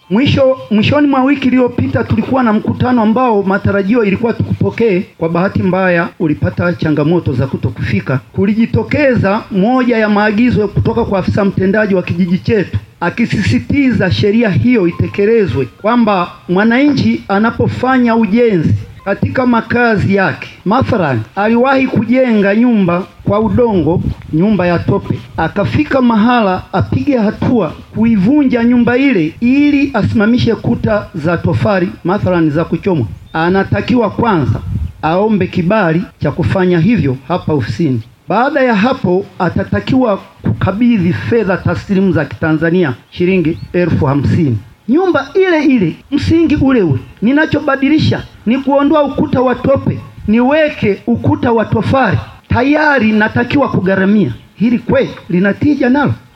Mwisho mwishoni mwa wiki iliyopita tulikuwa na mkutano ambao matarajio ilikuwa tukupokee. Kwa bahati mbaya ulipata changamoto za kutokufika. Kulijitokeza moja ya maagizo kutoka kwa afisa mtendaji wa kijiji chetu akisisitiza sheria hiyo itekelezwe, kwamba mwananchi anapofanya ujenzi katika makazi yake, mathalan aliwahi kujenga nyumba kwa udongo, nyumba ya tope, akafika mahala apige hatua kuivunja nyumba ile ili asimamishe kuta za tofali, mathalan za kuchomwa, anatakiwa kwanza aombe kibali cha kufanya hivyo hapa ofisini. Baada ya hapo atatakiwa kukabidhi fedha taslimu za Kitanzania shilingi elfu hamsini. Nyumba ile ile, msingi ule ule. Ninachobadilisha ni kuondoa ukuta wa tope, niweke ukuta wa tofali, tayari natakiwa kugharamia. Hili kweli linatija nalo?